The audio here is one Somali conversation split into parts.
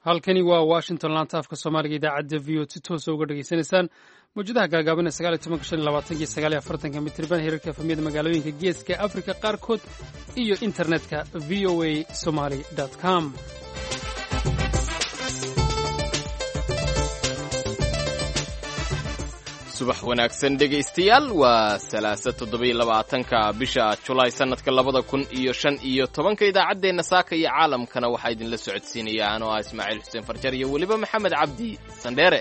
halkani waa washington laanta afka soomaaliga idaacadda v o si toosa uga dhegaysanaysaan mawjadaha gaagaaban ee sagaal iyo tobanka shan iyo labaatanka iyo sagaal iyo afartanka mitriban hirarka efamiyada magaalooyinka geeska afrika qaarkood iyo internetka v o a somaly com subax wanaagsan dhegaystayaal waa salaasa toddobiyo labaatanka bisha julaay sannadka labada kun iyo shan iyo tobanka idaacaddeenna saaka iyo caalamkana waxaa idinla socodsiinaya anoo ah ismaaciil xuseen farjar iyo weliba maxamed cabdi sandheere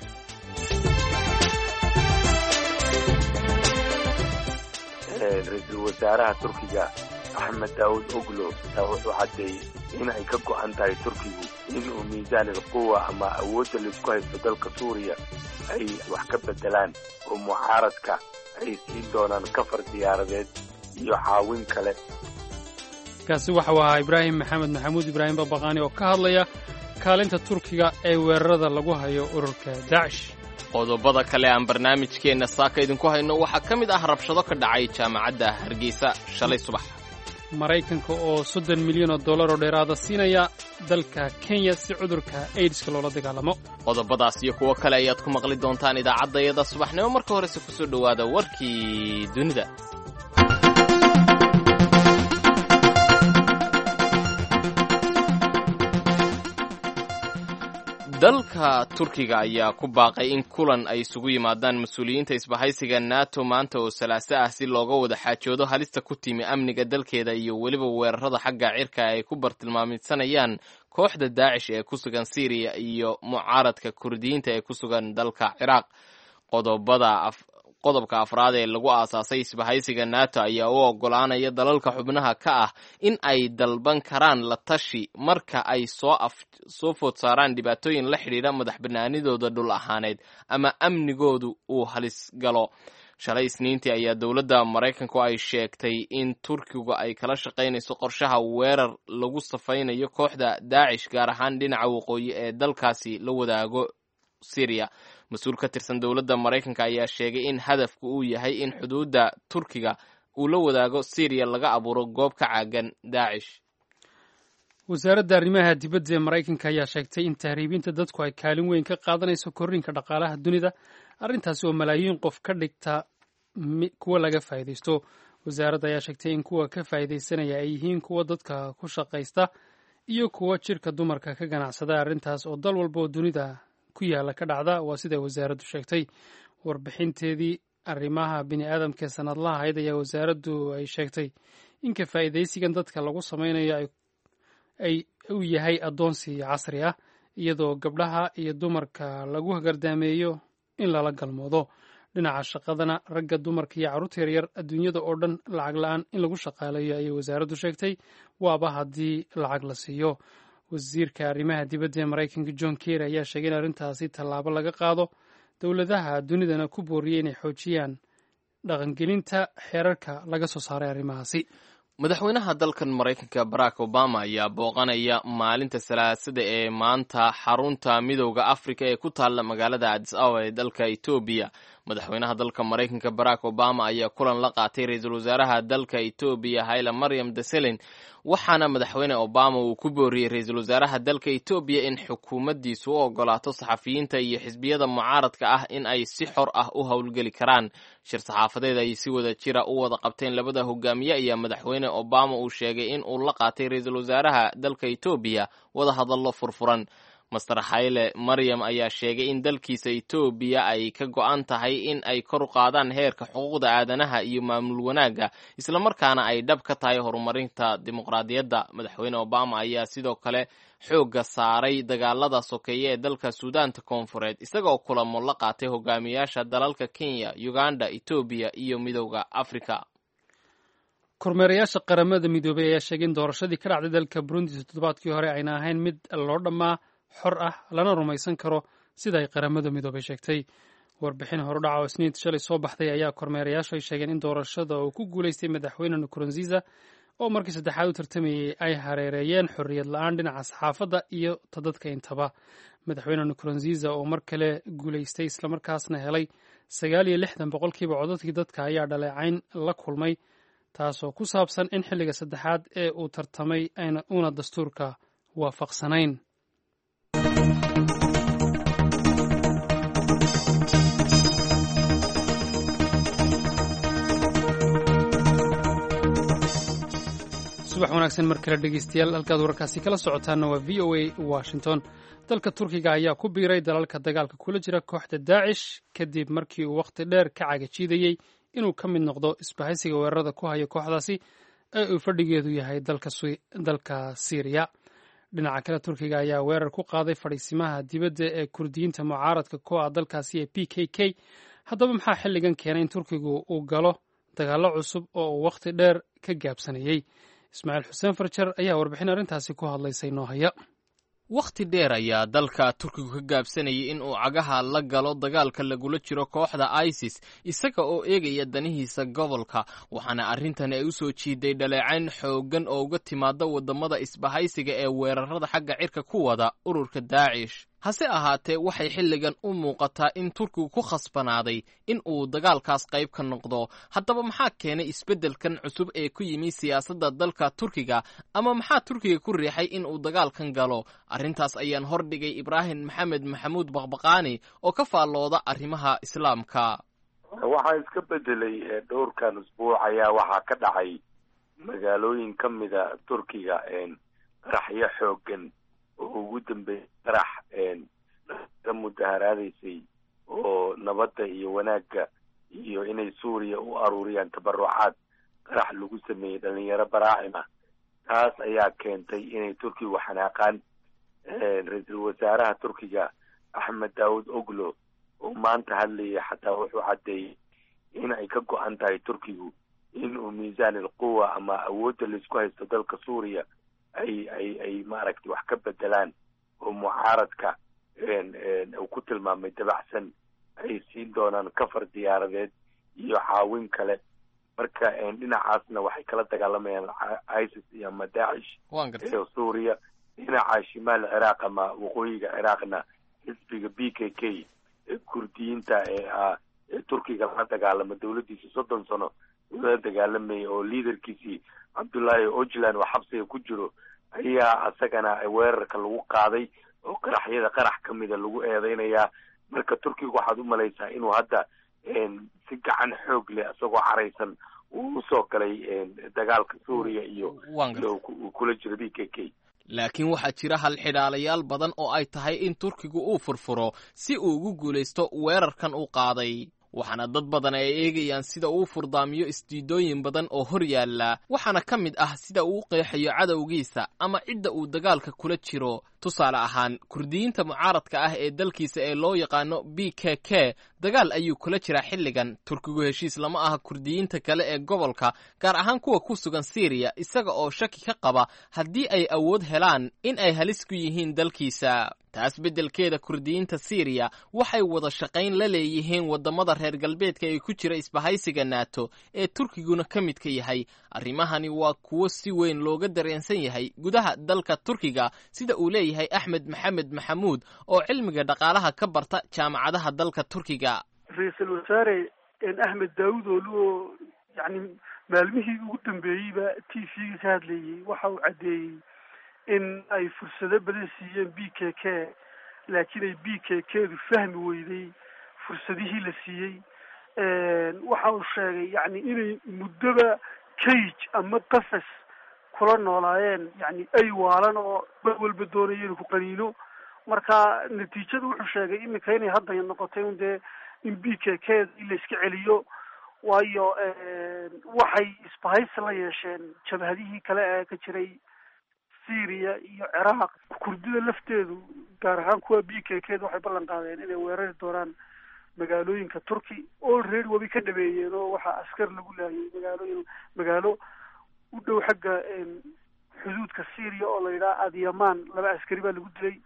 ra-iisul wasaaraha turkiga axmed daawud oglo taa wuxuu caddeeyey in ay ka go'an tahay turkigu inuu miisaan ilquwa ama awoodda laisku haysto dalka suuriya ay wax ka beddelaan oo mucaaradka ay siin doonaan kafar diyaaradeed iyo caawin kale kaasi waxau ahaa ibraahim maxamed maxamuud ibraahim babaqaani oo ka hadlaya kaalinta turkiga ee weerarada lagu hayo ururka daacish qodobada kale aan barnaamijkeenna saaka idinku hayno waxaa ka mid ah rabshado ka dhacay jaamacadda hargeysa shalay subax maraykanka oo soddon milyan oo dollar oo dheeraada siinaya dalka kenya si cudurka aidiska loola dagaalamo qodobadaas iyo kuwo kale ayaad ku maqli doontaan idaacaddayada subaxnimo marka horese ku soo dhowaada warkii dunida dalka turkiga ayaa ku baaqay in kulan ay isugu yimaadaan mas-uuliyiinta isbahaysiga nato maanta oo salaaso ah si looga wada xaajoodo halista ku timi amniga dalkeeda iyo weliba weerarada xagga cirka ay ku bartilmaamidsanayaan kooxda daacish ee ku sugan syriya iyo mucaaradka kurdiyiinta ee ku sugan dalka ciraaq qodobada qodobka afraad ee lagu aasaasay isbahaysiga nato ayaa u oggolaanaya dalalka xubnaha ka ah in ay dalban karaan la tashi marka ay soo food saaraan dhibaatooyin la xidhiidha madax banaanidooda dhul ahaaneed ama amnigoodu uu halis galo shalay isniintii ayaa dowladda maraykanku ay sheegtay in turkigu ay kala shaqaynayso qorshaha weerar lagu safaynayo kooxda daacish gaar ahaan dhinaca waqooyi ee dalkaasi la wadaago syriya mas-uul ka tirsan dowladda maraykanka ayaa sheegay in hadafku uu yahay in xuduudda turkiga uu la wadaago syriya laga abuuro goob ka caagan daacish wasaaradda arrimaha dibadda ee maraykanka ayaa sheegtay in tahriibinta dadku ay kaalin weyn ka qaadanayso korriinka dhaqaalaha dunida arrintaasi oo malaayiin qof ka dhigta kuwa laga faa'iidaysto wasaaradda ayaa sheegtay in kuwa ka faa'iidaysanaya ay yihiin kuwa dadka ku shaqaysta iyo kuwa jirka dumarka ka ganacsada arrintaas oo dal walba oo dunida ku yaala ka dhacda waa siday wasaaraddu sheegtay warbixinteedii arrimaha bini aadamka ee sanadlaha ahayd ayaa wasaaraddu ay sheegtay in ka faa'iidaysigan dadka lagu samaynayo ay uu yahay addoonsi casri ah iyadoo gabdhaha iyo dumarka lagu hagardaameeyo in lala galmoodo dhinaca shaqadana ragga dumarka iyo carruurta yaryar adduunyada oo dhan lacag la-aan in lagu shaqaaleeyo ayay wasaaraddu sheegtay waaba haddii lacag la siiyo wasiirka arrimaha dibadda ee maraykanka john kerry ayaa sheegay in arrintaasi tallaabo laga qaado dowladaha dunidana ku booriyey inay xoojiyaan dhaqangelinta xeerarka laga soo saaray arrimahaasi madaxweynaha dalkan maraykanka barack obama ayaa booqanaya maalinta salaasada ee maanta xarunta midowda afrika ee ku taalla magaalada adis ababa ee dalka etoobiya madaxweynaha dalka maraykanka barack obama ayaa kulan la qaatay ra-iisul wasaaraha dalka etoobiya haila maryam deselin waxaana madaxweyne obama uu ku booriyey ra-iisul wasaaraha dalka etoobiya in xukuumaddiisu u ogolaato saxafiyiinta iyo xisbiyada mucaaradka ah in ay si xor ah u howlgeli karaan shir saxaafadeed ay si wada jira u wada qabteen labada hogaamiye ayaa madaxweyne obama uu sheegay in uu la qaatay ra-iisul wasaaraha dalka etoobiya wada hadallo furfuran master hayle maryam ayaa sheegay in dalkiisa etoobiya ay ka go-an tahay in ay kor u qaadaan heerka xuquuqda aadanaha iyo maamul wanaagga islamarkaana ay dhab ka tahay horumarinta dimuqraadiyadda madaxweyne obama ayaa sidoo kale xoogga saaray dagaalada sokeeye ee dalka suudaanta koonfureed isagaoo kulamo la qaatay hogaamiyaasha dalalka kenya uganda etoobiya iyo midowda afrika kormeerayaasha qaramada midoobay ayaa sheegay in doorashadii ka dhacday dalka burundi toddobaadkii hore ayna ahayn mid loo dhammaa xor ah lana rumaysan karo sida ay qaramada midoobay sheegtay warbixin horudhaca oo isniinta shalay soo baxday ayaa kormeerayaashu ay sheegeen in doorashada uu ku guulaystay madaxweyne nkurunziza oo markii saddexaad u tartamayey ay hareereeyeen xorriyad la-aan dhinaca saxaafadda iyo tadadka intaba madaxweyne nkurunziza oo mar kale guulaystay islamarkaasna helay sagaal iyo lixdan boqolkiiba codadkii dadka ayaa dhaleecayn la kulmay taasoo ku saabsan in xilliga saddexaad ee uu tartamay uuna dastuurka waafaqsanayn subax wanaagsan mar kale dhegeystayaal halkaad wararkaasi kala socotaanna waa v o a washington dalka turkiga ayaa ku biiray dalalka dagaalka kula jira kooxda daacish kadib markii uu wakhti dheer ka cagajiidayey inuu ka mid noqdo isbahaysiga weerarada ku haya kooxdaasi ee uu fadhigeedu yahay dalka siiriya dhinaca kale turkiga ayaa weerar ku qaaday fadhiisimaha dibadda ee kurdiyiinta mucaaradka ku ah dalkaasi ee p k k haddaba maxaa xilligan keenay in turkigu uu galo dagaallo cusub oo uu wakhti dheer ka gaabsanayey ismaaciil xuseen farjar ayaa warbixin arrintaasi ku hadlaysay noo haya wakhti dheer ayaa dalka turkigu ka gaabsanayay in uu cagaha la galo dagaalka lagula jiro kooxda isis isaga oo eegaya danihiisa gobolka waxaana arrintani ay u soo jiiday dhaleecayn xooggan oo uga timaada waddamada isbahaysiga ee weerarada xagga cirka ku wada ururka daacish hase ahaatee waxay xilligan u muuqataa in turkigu ku khasbanaaday in uu dagaalkaas qayb ka noqdo haddaba maxaa keenay isbeddelkan cusub ee ku yimi siyaasadda dalka turkiga ama maxaa turkiga ku riixay in uu dagaalkan galo arrintaas ayaan hordhigay ibraahim maxamed maxamuud baqbaqaani oo ka faallooda arrimaha islaamka waxaa iska bedelay dhowrkan usbuuc ayaa waxaa ka dhacay magaalooyin ka mida turkiga qaraxyo xooggan oo ugu dambeeyay qarax ka mudaharaadaysay oo nabadda iyo wanaagga iyo inay suuriya u aruuriyaan tabarucaad qarax lagu sameeyey dhalinyaro baraacim ah taas ayaa keentay inay turkigu xanaaqaan ra-iisul wasaaraha turkiga axmed daawud oglo oo maanta hadlayay xataa wuxuu caddeeyey in ay ka go-an tahay turkigu in uu miisaan alquwa ama awoodda laisku haysto dalka suuriya ay ay ay maaragtay wax ka bedelaan oo mucaaradka uu ku tilmaamay dabacsan ay siin doonaan kafar diyaaradeed iyo caawin kale marka dhinacaasna waxay kala dagaalamayaan isis iyo ama daacish ee suuriya dhinaca shimaal ciraaq ama waqooyiga ciraaqna xisbiga b k k ee kurdiyiinta ee ah ee turkiga la dagaalama dawladdiisa soddon sano la dagaalamayay oo liaderkiisii cabdullaahi ojlan oo xabsiga ku jiro ayaa isagana weerarka lagu qaaday oo qaraxyada qarax ka mida lagu eedeynayaa marka turkiga waxaad u malaysaa inuu hadda si gacan xoog leh isagoo caraysan uu usoo galay dagaalka suuriya iyo uu kula jiro b k k laakiin waxaa jira halxidhaalayaal badan oo ay tahay in turkigu uu furfuro si uu ugu guulaysto weerarkan uu qaaday waxaana dad badan ay eegayaan sida uu furdaamiyo isdiidooyin badan oo hor yaalla waxaana ka mid ah sida uu u qeexayo cadowgiisa ama cidda uu dagaalka kula jiro tusaale ahaan kurdiyiinta mucaaradka ah ee dalkiisa ee loo yaqaano b k k dagaal ayuu kula jiraa xilligan turkigu heshiis lama aha kurdiyiinta kale ee gobolka gaar ahaan kuwa ku sugan siiriya isaga oo shaki ka qaba haddii ay awood helaan in ay halis ku yihiin dalkiisa taas beddelkeeda kurdiyiinta siiriya waxay wada shaqayn la leeyihiin waddamada reer galbeedka ee ku jira isbahaysiga naato ee turkiguna ka midka yahay arrimahani waa kuwo si weyn looga dareensan yahay gudaha dalka turkiga sida uu leeyahay axmed maxamed maxamuud oo cilmiga dhaqaalaha ka barta jaamacadaha dalka turkiga ra-iisul wasaare axmed daawud ooluoo yani maalmihii ugu dambeeyeyba t v-ga ka hadlayey waxa uu caddeeyey in ay fursado badan siiyeen b k k laakiin ay b k k du fahmi weyday fursadihii la siiyey waxa uu sheegay yani inay muddoba cage ama qafas kula noolaayeen yani ay waalan oo mar walba doonaya inuu ku qaniino marka natiijadu wuxuu sheegay iminka inay hadda noqotay un dee in b k k in la iska celiyo waayo waxay isbahaysi la yeesheen jabhadihii kale ee ka jiray syria iyo ciraaq kurdida lafteedu gaar ahaan kuwa b k k da waxay ballan qaadeen inay weerari doonaan magaalooyinka turkey already wabi ka dhameeyeen oo waxaa askar lagu laayay magaalooyin magaalo u dhow xagga xuduudka syria oo la yidhaha adyaman laba askari baa lagu dilay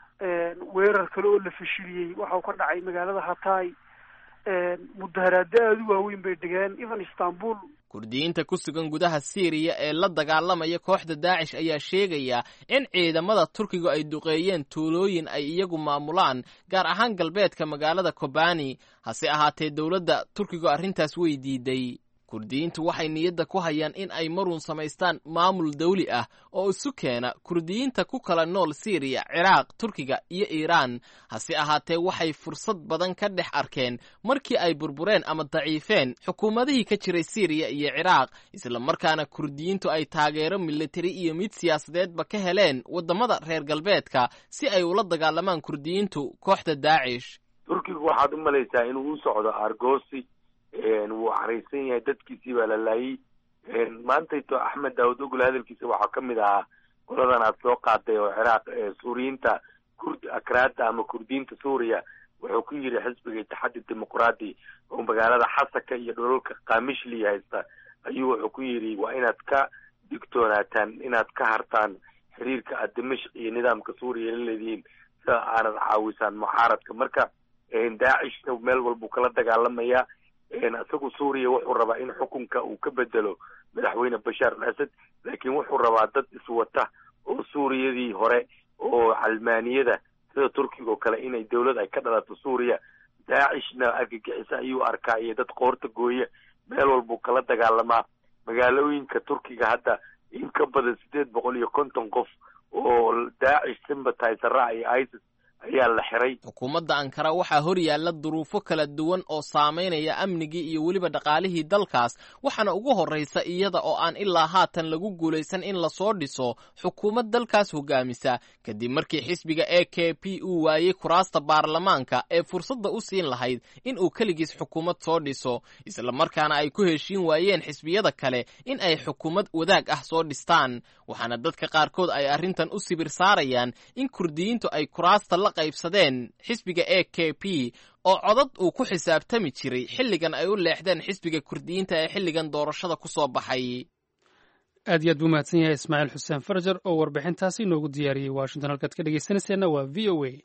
weerar kale oo la fashiliyey waxau ka dhacay magaalada hatay mudaharaado aada u waaweyn bay dhigeen even istanbul kurdiyiinta ku sugan gudaha siiriya ee la dagaalamaya kooxda daacish ayaa sheegaya in ciidamada turkigu ay duqeeyeen tuulooyin ay iyagu maamulaan gaar ahaan galbeedka magaalada kobani hase ahaatee dowladda turkigu arrintaas way diiday kurdiyiintu waxay niyadda ku hayaan in ay maruun samaystaan maamul dawli ah oo isu keena kurdiyiinta ku kala nool siiriya ciraaq turkiga iyo iiraan hase ahaatee waxay fursad badan ka dhex arkeen markii ay burbureen ama daciifeen xukuumadihii ka jiray siiriya iyo ciraaq islamarkaana kurdiyiintu ay taageero militari iyo mid siyaasadeedba ka heleen waddamada reer galbeedka si ay ula dagaalamaan kurdiyiintu kooxda daacish turkigu waxaad u malaysaa inuu u socdo argosi wuu caraysan yahay dadkiisii baa la laayay maantayto axmed daawud ogol hadalkiisa waxaa ka mid ahaa qoladan aad soo qaaday oo ciraaq suuriyiinta kurd akraada ama kurdiyiinta suuriya wuxuu ku yidhi xisbiga itixaadi dimuqraadi oo magaalada xasaka iyo dholalka kamishli haysta ayuu wuxuu ku yidhi waa inaad ka digtoonaataan inaad ka hartaan xiriirka aad dimashq iyo nidaamka suuriya la leedihiin sida aanad caawisaan mucaaradka marka daacishna meel walbuu kala dagaalamayaa isagu suuriya wuxuu rabaa in xukunka uu ka bedelo madaxweyne bashaar al asad laakiin wuxuu rabaa dad iswata oo suuriyadii hore oo calmaaniyada sida turkiga oo kale inay dawlad ay ka dhalato suuriya daacishna argagixisa ayuu arkaa iyo dad qoorta gooya meel walbuu kala dagaalamaa magaalooyinka turkiga hadda in ka badan sideed boqol iyo konton qof oo daacish sympatisera iyo isis ayaa la xiray xukuumadda ankara waxaa hor yaalla duruufo kala duwan oo saamaynaya amnigii iyo weliba dhaqaalihii dalkaas waxaana ugu horraysa iyada oo aan ilaa haatan lagu guulaysan in lasoo dhiso xukuumad dalkaas hogaamisa kadib markii xisbiga e k p uu waayey kuraasta baarlamaanka ee fursadda u siin lahayd in uu keligiis xukuumad soo dhiso islamarkaana ay ku heshiin waayeen xisbiyada kale in ay xukuumad wadaag ah soo dhistaan waxaana dadka qaarkood ay arrintan u sibir saarayaan in kurdiyiintu ay kuraasta la qaybsadeen xisbiga e k p oo codad uu ku xisaabtami jiray xilligan ay u leexdeen xisbiga kurdiyiinta ee xilligan doorashada ku soo baxay aad iyo aad buu mahadsan yahay ismaaciil xuseen farjar oo warbixintaasi inoogu diyaariyey washington halkaad ka dhegeysanayseena waa v o a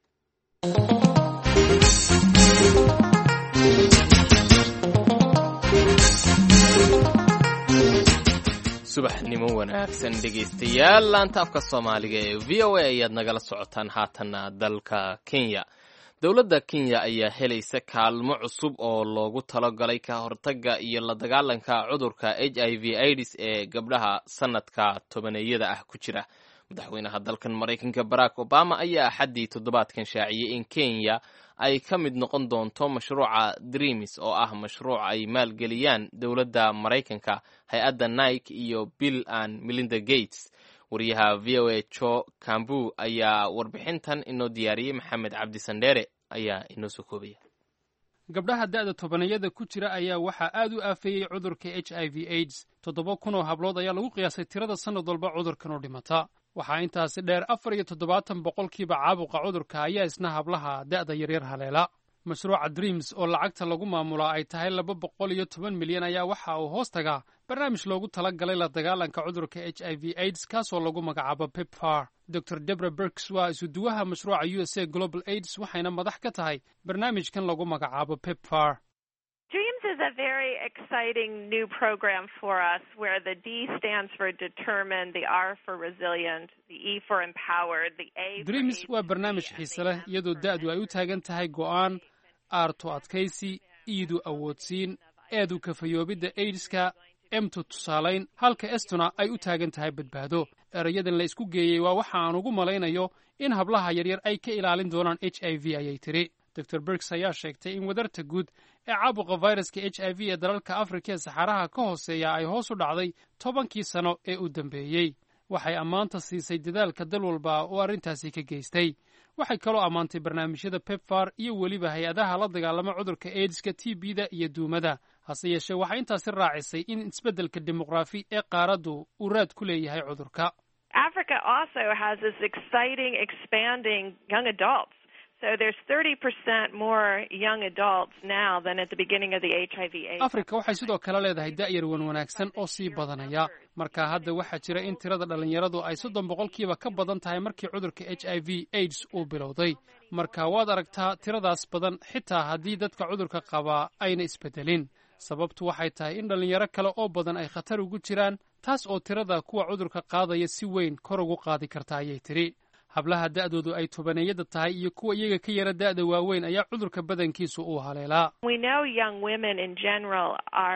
subaxnimo wanaagsan dhegaystayaal laanta afka soomaaliga ee v o a ayaad nagala socotaan haatanna dalka kenya dowladda kenya ayaa helaysa kaalmo cusub oo loogu talagalay ka hortagga iyo la dagaalanka cudurka h i v aids ee gabdhaha sanadka tobaneeyada ah ku jira madaxweynaha dalkan maraykanka barack obama ayaa axaddii toddobaadkan shaaciyey in kenya ay ka mid noqon doonto mashruuca dreamis oo ah mashruuc ay maalgeliyaan dowladda maraykanka hay-adda nike iyo bill and melinda gates wariyaha v o a jo cambu ayaa warbixintan inoo diyaariyey maxamed cabdi sandheere ayaa inoo soo koobaya gabdhaha da'da tobanayada ku jira ayaa waxaa aad u aafeeyey cudurka h i v aids toddoba kun oo hablood ayaa lagu qiyaasay tirada sannad walba cudurkan u dhimata waxaa intaasi dheer afar iyo toddobaatan boqolkiiba caabuqa cudurka ayaa isna hablaha da'da yaryar haleela mashruuca dreams oo lacagta lagu maamulaa ay tahay laba boqol iyo toban milyan ayaa waxa uu hoos tagaa barnaamij loogu tala galay la dagaalanka cudurka h i v aids kaasoo lagu magacaabo pepfar dor debra berks waa isuduwaha mashruuca u s a global aids waxayna madax ka tahay barnaamijkan lagu magacaabo pepfar Dreams is a very exciting new program for us where the D stands for determined, the R for resilient, the E for empowered, the A for dreams AIDS waa to barnaamij be, and xiise the leh M iyadoo for da'du ay u taagan tahay go'aan aarto adkaysi iidu awoodsiin eedu kafayoobidda aids-ka emtu tusaalayn halka estuna ay u taagan tahay badbaado erayadan la isku geeyey waa waxa aan ugu malaynayo in hablaha yaryar ay ka ilaalin doonaan h i v ayay tidhi dor bergs ayaa sheegtay in wadarta guud ee caabuqa fayraska h i v ee dalalka afrika ee saxaaraha ka hooseeya ay hoos u dhacday tobankii sano ee u dambeeyey waxay ammaanta siisay dadaalka dal walba oo arrintaasi ka geystay waxay kaloo ammaantay barnaamijyada pepfar iyo weliba hay-adaha la dagaalama cudurka aids-ka t b-da iyo duumada hase yeeshee waxay intaasi raacisay in isbeddelka dimuqraafi ee qaaraddu uu raad ku leeyahay cudurka Africa also has this exciting, expanding young adults. So there's 30% more young adults now than at the beginning of the HIV AIDS. afrika waxay sidoo kale leedahay da'yar wan wanaagsan oo sii badanaya marka hadda waxaa jira in tirada dhallinyaradu ay soddon boqolkiiba ka badan tahay markii cudurka h i v aids uu bilowday marka waad aragtaa tiradaas badan xitaa haddii dadka cudurka qabaa ayna isbeddelin sababtu waxay tahay in dhallinyaro kale oo badan ay khatar ugu jiraan taas oo tirada kuwa cudurka qaadaya si weyn kor ugu qaadi karta ayay tidhi hablaha da'doodu ay tobaneeyada tahay iyo kuwa iyaga ka yara da'da waaweyn ayaa cudurka badankiisu uu haleelaa We know young women in general are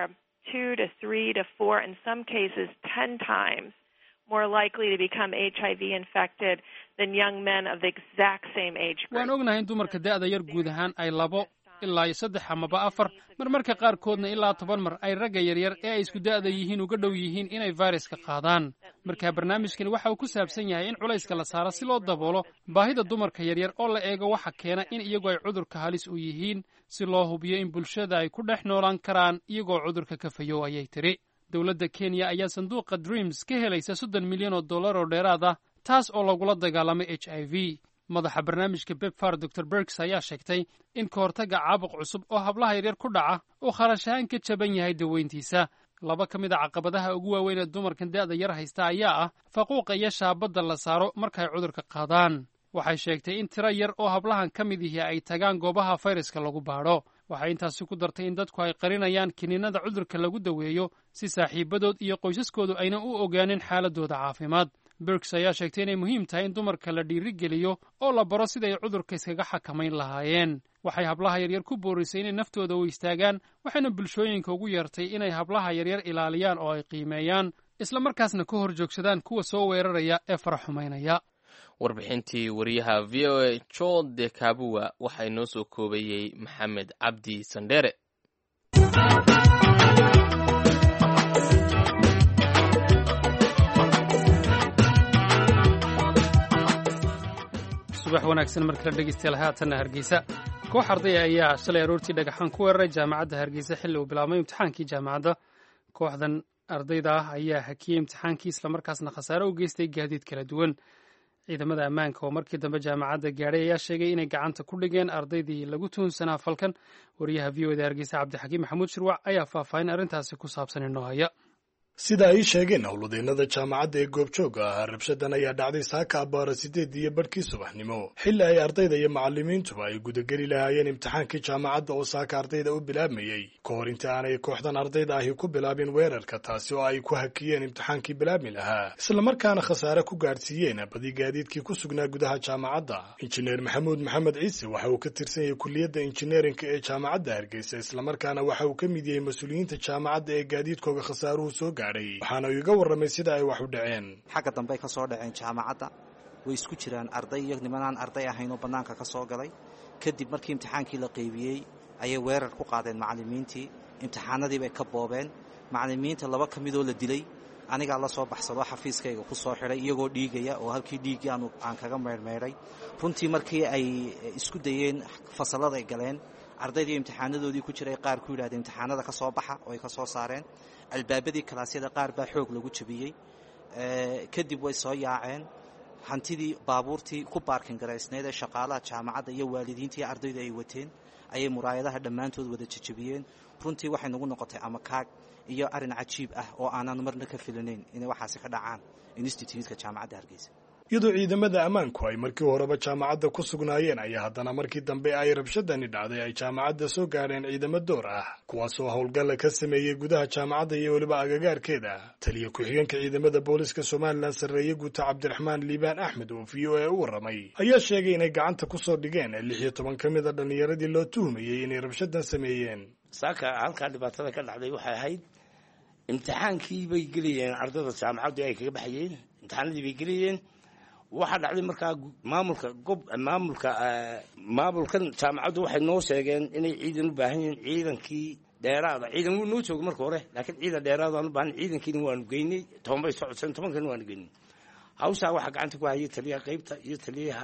two to three to four, in some cases, ten times more likely to become HIV infected than young men of the exact same age group. waan ognahay in dumarka da'da yar guud ahaan ay labo ilaa iyo saddex amaba afar marmarka qaarkoodna ilaa toban mar ay ragga yaryar ee ay isku da'da yihiin uga dhow yihiin inay fayraska qaadaan marka barnaamijkani waxa uu ku saabsan yahay in culayska la saaro si loo daboolo baahida dumarka yaryar oo la eego waxa keena in iyagu ay cudurka halis u yihiin si loo hubiyo in bulshada ay ku dhex noolaan karaan iyagoo cudurka ka fayow ayay tiri dowladda kenya ayaa sanduuqa dreams ka helaysa soddon milyan oo dollar oo dheeraad ah taas oo lagula dagaalamay h i v madaxa barnaamijka bebfar dor bergs ayaa sheegtay in ka hortagga caabuq cusub oo hablaha yaryar ku dhaca uu kharash ahaan ka jaban yahay daweyntiisa laba ka mid a caqabadaha ugu waaweyn ee dumarkan da'da yar haysta ayaa ah faquuqa iyo shaabadda la saaro marka ay cudurka qaadaan waxay sheegtay in tiro yar oo hablahan ka mid ihi ay tagaan goobaha fayraska lagu baadho waxay intaasi ku dartay in dadku ay qarinayaan kiniinada cudurka lagu daweeyo si saaxiibadood iyo qoysaskoodu aynan u ogaanin xaaladooda caafimaad bergs ayaa sheegtay inay muhiim tahay in dumarka la dhiirigeliyo oo la baro siday cudurka iskaga xakamayn lahaayeen waxay hablaha yaryar ku boorisay inay naftooda u istaagaan waxayna bulshooyinka ugu yeertay inay hablaha yaryar ilaaliyaan oo ay qiimeeyaan isla markaasna ka hor joogsadaan kuwa soo weeraraya ee farax xumaynaya warbixintii wariyaha v o a jo de kabuwa waxaa inoo soo koobayey maxamed cabdi sandheere subax wanaagsan markala dhegeystayaal haatanna hargeysa koox ardaya ayaa shalay aroortii dhagaxaan ku weeraray jaamacadda hargeysa xilli uu bilaabmay imtixaankii jaamacadda kooxdan ardayda ah ayaa hakiyey imtixaankii islamarkaasna khasaare u geystay gaadiid kala duwan ciidamada ammaanka oo markii dambe jaamacadda gaadhay ayaa sheegay inay gacanta ku dhigeen ardaydii lagu tuhunsanaa falkan wariyaha v o da hargeysa cabdixakiim maxamuud shirwac ayaa faahfaahin arrintaasi ku saabsan inoo haya sida ay sheegeen howladeennada jaamacadda ee goobjooga ahaa rabshadan ayaa dhacday saaka abbaara sideed iyo badhkii subaxnimo xilli ay ardayda iyo macallimiintuba ay gudageli lahaayeen imtixaankii jaamacadda oo saaka ardayda u bilaabmayey ka hor inta aanay kooxdan ardayda ahi ku bilaabin weerarka taasi oo ay ku hakiyeen imtixaankii bilaabmi lahaa islamarkaana khasaare ku gaadhsiiyeen badi gaadiidkii ku sugnaa gudaha jaamacadda injineer maxamuud maxamed ciise waxa uu ka tirsan yahay kuliyadda injineerinka ee jaamacadda hargeysa islamarkaana waxa uu ka mid yahay mas-uuliyiinta jaamacadda ee gaadiidkooga khasaaruhu soo gaadhay waxaana uu iga warramay sida ay wax u dhaceen xagga dambe ay ka soo dhaceen jaamacadda way isku jiraan arday iyo nimanaan arday ahayn oo bannaanka ka soo galay kadib markii imtixaankii la qaybiyey ayay weerar ku qaadeen macallimiintii imtixaanadii bay ka boobeen macallimiinta laba ka midoo la dilay anigaa la soo baxsado xafiiskayga ku soo xidhay iyagoo dhiigaya oo halkii dhiiggii aan kaga meyrmeydhay runtii markii ay isku dayeen fasallada ay galeen ardaydii imtixaanadoodii ku jiray qaar ku yidhahdeen imtixaanada ka soo baxa oo ay ka soo saareen albaabadii kalaasyada qaar baa xoog lagu jabiyey kadib way soo yaaceen hantidii baabuurtii ku baarkin garaysneyd ee shaqaalaha jaamacadda iyo waalidiintii ardaydu ay wateen ayay muraayadaha dhammaantood wada jajabiyeen runtii waxay nagu noqotay amakaag iyo arrin cajiib ah oo aanan marna ka filinayn inay waxaasi ka dhacaan instituutka jaamacadda hargeysa iyadoo ciidamada ammaanku ay markii horeba jaamacadda ku sugnaayeen ayaa haddana markii dambe ay rabshadani dhacday ay jaamacadda soo gaadheen ciidamo door ah kuwaasoo howlgalla ka sameeyey gudaha jaamacadda iyo weliba agagaarkeeda taliya ku-xigeenka ciidamada booliska somalilan sarreeye guuta cabdiraxmaan liibaan axmed oo v o a u warramay ayaa sheegay inay gacanta ku soo dhigeen lix iyo toban ka mid a dhallinyaradii loo tuhumayey inay rabshadan sameeyeen saaka halkaa dhibaatada ka dhacday waxay ahayd imtixaankii bay gelayeen ardayda jaamacaddu ay kaga baxayeen imtixaanadii bay gelayeen waxaa dhacday markaa maamulka gob maamulka maamulkan jaamacaddu waxay noo sheegeen inay ciidan u baahan yihiin ciidankii dheeraada ciidan wuu noo jooga marka hore laakiin ciidan dheeraadaan u baahan ciidankiina waanu geynay toban bay socodeen tobankiina waanu geynay hawshaa waxaa gacanta ku hayay taliyaha qaybta iyo taliyaha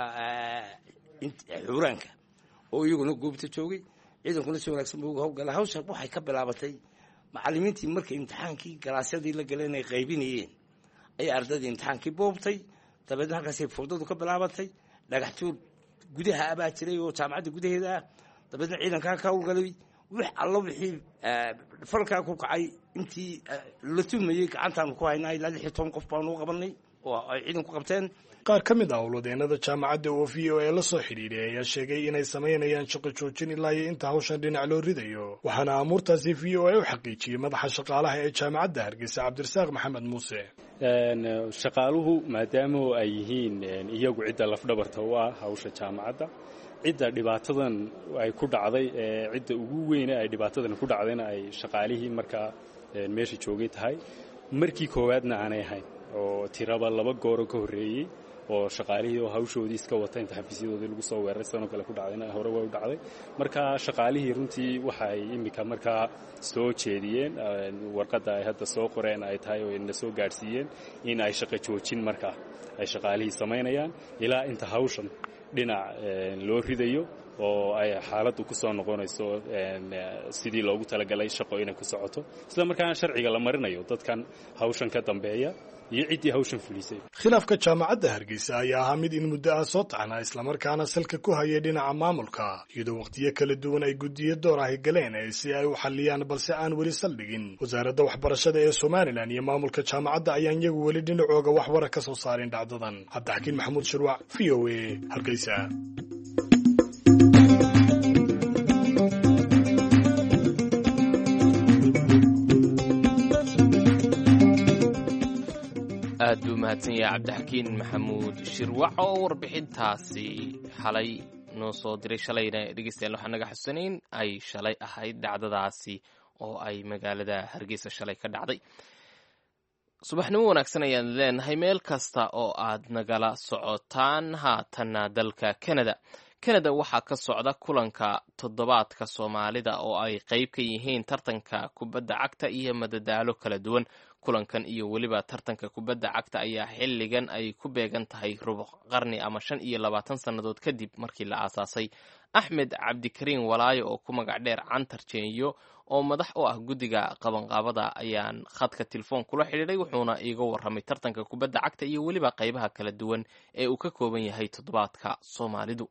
xuuraanka oo iyaguna goobta joogay ciidankuna si wanaagsan buu uga howlgala hawsha waxay ka bilaabatay macallimiintii markay imtixaankii galaasyadii la galeen ay qaybinayeen ayay ardaydii imtixaankii boobtay dabeedna halkaasay furdadu ka bilaabatay dhagax tuur gudaha abaa jiray oo jaamacadda gudaheeda ah dabeedna ciidankaa ka howlgalay wix allo wixii falkaa ku kacay intii la tuhmayey gacantaanu ku haynaa ilaa lix iyo toban qof baanu u qabanay oo ay ciidanku qabteen qaar ka mid ah howladeennada jaamacadda oo v o a la soo xidhiidhay ayaa sheegay inay samaynayaan shaqo joojin ilaa iyo inta hawshan dhinac loo ridayo waxaana amuurtaasi v o a u xaqiijiyey madaxa shaqaalaha ee jaamacadda hargeysa cabdirasaaq maxamed muuse shaqaaluhu maadaama ay yihiin iyagu cidda lafdhabarta u ah hawsha jaamacadda cidda dhibaatadan ay ku dhacday cidda ugu weyne ay dhibaatadan ku dhacdayna ay shaqaalihii markaa meesha joogay tahay markii koowaadna aanay ahayn oo tiraba laba gooro ka horreeyey oo shaqaalihii oo hawshoodii iska wata inta xafiisyadoodii lagu soo weeraray sanoo kale ku dhacdayna hore way u dhacday marka shaqaalihii runtii waxay iminka markaa soo jeediyeen warqadda ay hadda soo qoreen ay tahay oo na soo gaadhsiiyeen in ay shaqo joojin markaa ay shaqaalihii samaynayaan ilaa inta hawshan dhinac loo ridayo oo ay xaaladdu ku soo noqonayso sidii loogu talagalay shaqo inay ku socoto isla markaana sharciga la marinayo dadkan hawshan ka dambeeya iyo ciddii hawshan fulisay khilaafka jaamacadda hargeysa ayaa ahaa mid in muddo ah soo taxnaa islamarkaana salka ku hayay dhinaca maamulka iyadoo wakhtiyo kala duwan ay guddiyo door ahi galeen si ay u xalliyaan balse aan weli saldhigin wasaaradda waxbarashada ee somalilan iyo maamulka jaamacadda ayaan iyagu weli dhinacooga waxbara ka soo saarin dhacdadan cabdixakiin maxamuud shirwac v o a hargeysa aad buu mahadsan yahay cabdixakiin maxamuud shirwac oo warbixintaasi xalay noo soo diray shalayna dhegeystayaal waxaan naga xusanayn ay shalay ahayd dhacdadaasi oo ay magaalada hargeysa shalay ka dhacday subaxnimo wanaagsan ayaan leenahay meel kasta oo aad nagala socotaan haatanna dalka canada canada waxaa ka socda kulanka toddobaadka soomaalida oo ay qayb ka yihiin tartanka kubadda cagta iyo madadaalo kala duwan kulankan iyo weliba tartanka kubadda cagta ayaa xilligan ay ku beegan tahay rubuc qarni ama shan iyo labaatan sannadood kadib markii la aasaasay axmed cabdikariin walaayo oo ku magac dheer cantar jeenyo oo madax u ah guddiga qabanqaabada ayaan khadka telefoon kula xidhiidhay wuxuuna iiga warramay tartanka kubadda cagta iyo weliba qaybaha kala duwan ee uu ka kooban yahay toddobaadka soomaalidu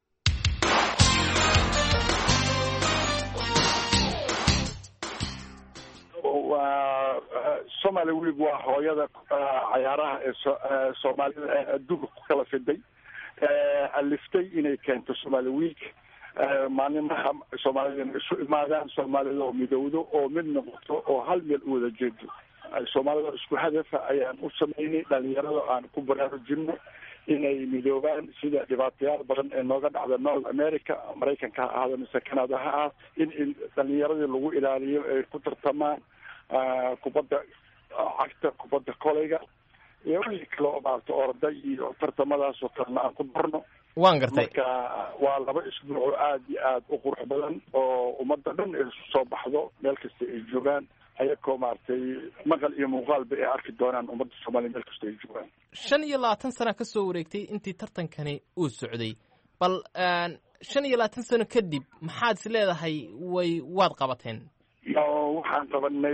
waa somaali week waa hooyada cayaaraha ee soomaalida ee adduunka ku kala fiday aliftay inay keento somaali week maalinaha soomaalida inay isu imaadaan soomaalida oo midowdo oo mid noqoto oo hal meel u wada jeedo soomaalida isku hadafa ayaan u sameynay dhalinyarada aan ku baraarujino inay midoobaan sida dhibaatayaal badan ee nooga dhacda north america maraykanka ha ahaado mise canada ha ah in dhalinyaradii lagu ilaaliyo ay ku tartamaan kubadda cagta kubadda koleyga iyo wixii kale oo maarata orda iyo tartamadaas oo kalena aan ku darno waan gartay marka waa laba isbuuc oo aada iyo aada u qurux badan oo ummadda dhan ay isu soo baxdo meel kasta ay joogaan ayakoo maaragtay maqal iyo muuqaalba ay arki doonaan ummadda soomaaliya meel kasta ay joogaan shan iyo labaatan sana ka soo wareegtay intii tartankani uu socday bal shan iyo labaatan sano kadib maxaad is leedahay way waad qabateen waxaan qabanay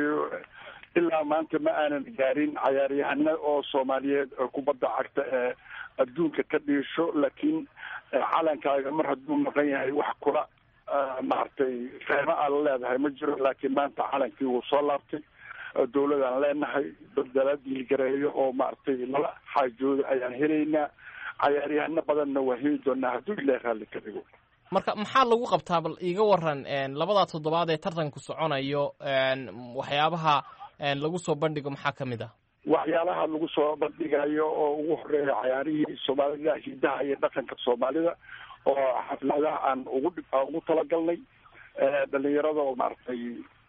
ilaa maanta ma aanan gaarin cayaaryahana oo soomaaliyeed oo kubadda cagta ee adduunka ka dhiisho laakiin calankaaga mar hadduu maqan yahay wax kula maaragtay fehmo aad la leedahay ma jiro laakiin maanta calankii wuu soo laabtay dawladaan leenahay dala diilgareeyo oo maaragtay lala xaajooda ayaan helaynaa cayaaryahano badanna waa heli doonaa hadduu ilaah raalli ka dhigo marka maxaa lagu qabtaa bal iiga waran labadaa toddobaad ee tartanku soconayo waxyaabaha lagu soo bandhigo maxaa ka mid ah waxyaalaha lagu soo bandhigayo oo ugu horeeya cayaarihii soomaalida hidaha iyo dhaqanka soomaalida oo xafladaha aan ugu ugu talagalnay dhalinyarada oo maaragtay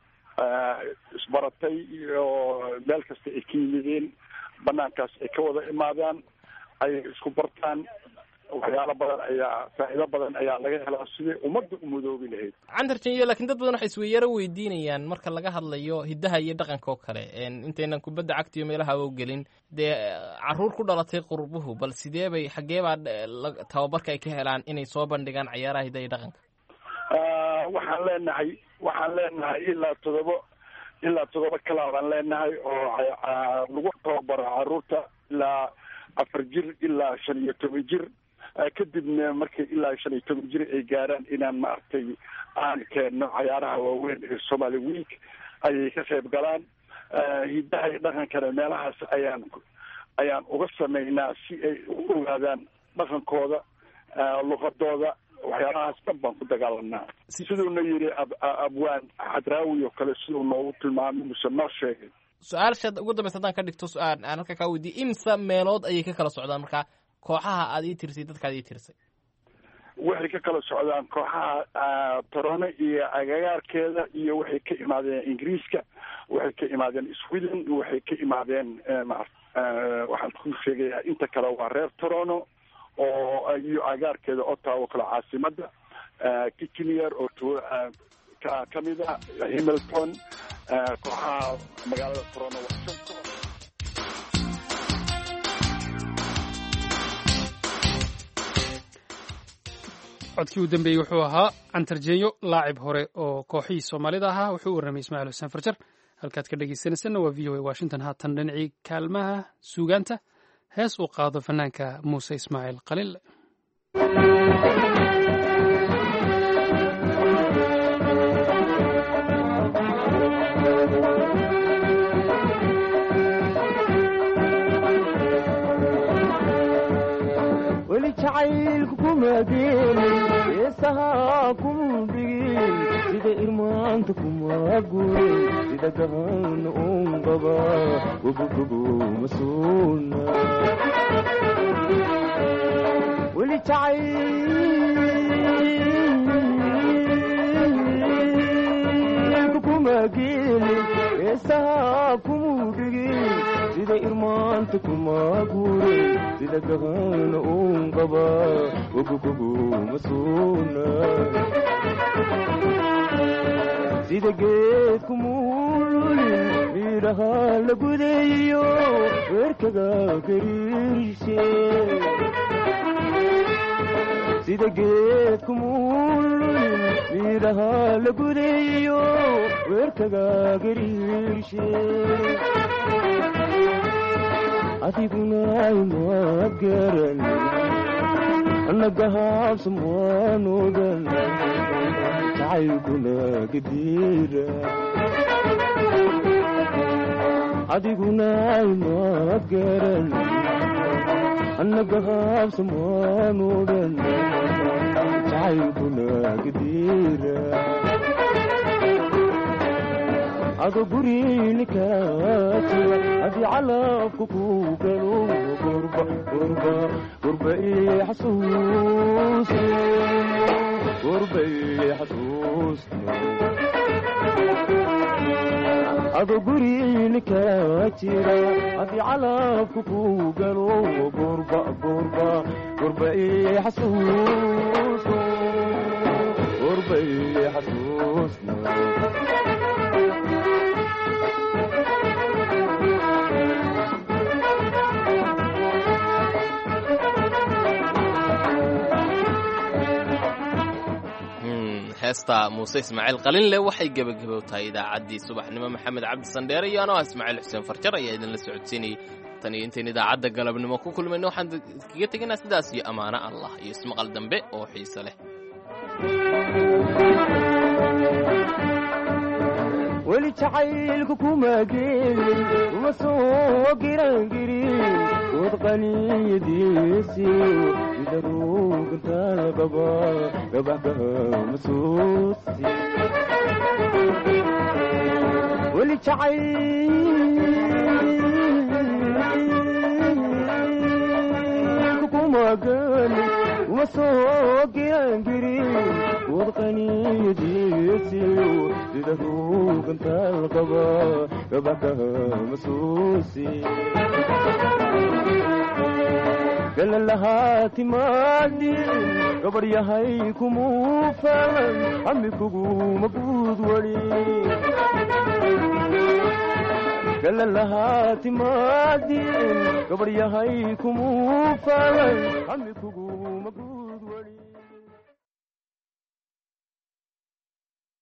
isbaratay iyo meel kasta ay ka yimideen banaankaas ay ka wada imaadaan ay isku bartaan waxyaalo badan ayaa faa'iido badan ayaa laga helaa sidii ummadda u madoobi lahayd cantar jenyo lakiin dad badan waxay isweyaro weydiinayaan marka laga hadlayo hiddaha iyo dhaqanka oo kale intaynan kubadda cagta iyo meelaha oo gelin dee caruur ku dhalatay qurbuhu bal sidee bay xaggee baa tababarka ay ka helaan inay soo bandhigaan cayaaraha hiddaha iyo dhaqanka waxaan leenahay waxaan leenahay ilaa todoba ilaa todoba kalaa baan leenahay oo lagu tababaro caruurta ilaa afar jir ilaa shan iyo toban jir kadibna markay ilaa shan iyo toban jir ay gaaraan inaan maaragtay aan keenno cayaaraha waaweyn ee somaali week ayay ka qayb galaan hiddaha iyo dhaqankana meelahaas ayaan ayaan uga sameynaa si ay u ogaadaan dhaqankooda luqadooda waxyaalahaas dhan baan ku dagaalanaa siduuna yidhi abwaan xadraawi oo kale siduu noogu tilmaamay muse noo sheegay su-aashaad ugu dambaysa haddaan ka dhigto su-aal aan halka kaa weydiiyey imsa meelood ayay ka kala socdaan marka kooxaha aad ii tirsay dadkaad ii tirsay waxay ka kala socdaan kooxaha torono iyo agagaarkeeda iyo waxay ka imaadeen ingiriiska waxay ka imaadeen sweden waxay ka imaadeen waxaan ku sheegayaa inta kale waa reer torono oo iyo agaarkeeda ottawa kale caasimada kitchener oo ka kamid a hamilton kooxaha magaalada torono waa shan koox codkii u dambeeyey wuxuu ahaa cantarjeeyo laacib hore oo kooxihii soomaalida ahaa wuxuu u warramay ismaaciil xuseen farjar halkaad ka dhegaysanaysanna waa v o a washington haatan dhinacii kaalmaha suugaanta hees uu qaado fanaanka muuse ismaaciil qaliille weli jacaylku kuma geelin heesahaa kuma dhigin sida irmaanta kuma gurin sida gahan un qaba gogogogo masuuna weli jacaylku kuma geelin heesahaa kuma dhigin sida irmaanta kuma gurin sida gahan un qaba gogogogo masuuna sida geedku muululin miidhaha la gudeeyo weerkaga gariirshe sida geedku muululin miidhaha la gudeeyo weerkaga gariirshe adiguna imaad garan annagahaabsan waan ogan jacaylkuna gadiira adiguna imaad garan annagahaabsan waan ogan jacaylkuna gadiira ado guriinikaatiga haddii calabka ku galo gurba gurba gurba ii xasuus gurba ii xasuus ado guriinikala jira haddii calabka ku galo gurba gurba gurba ii xasuus gurba ii xasuus heesta muuse ismaaciil qalinle waxay gebagabow tahay idaacaddii subaxnimo maxamed cabdi sandheere iyo anoo ah ismaaciil xuseen farjar ayaa idinla socodsiinayay tan iyo intayn idaacadda galabnimo ku kulmayno waxaan kaga tegaynaa sidaas iyo ammaano allah iyo ismaqal dambe oo xiise leh weli jacaylku kuma geelin uma soo girangirin wad qaniyadiisi sida ruugantaal qaba gabaxgaha masuusi weli jacaylku kuma geelin uma soo girangirin wad qaniyadiisi sida ruugantaal qaba gabaxgaha masuusi galalahaa timaadin gabar yahay kumuu falan hami kuguma guud wali galalahaa timaadin gabar yahay kumuu falan hami kuguma guud wali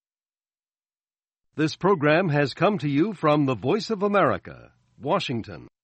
This program has come to you from the Voice of America, Washington.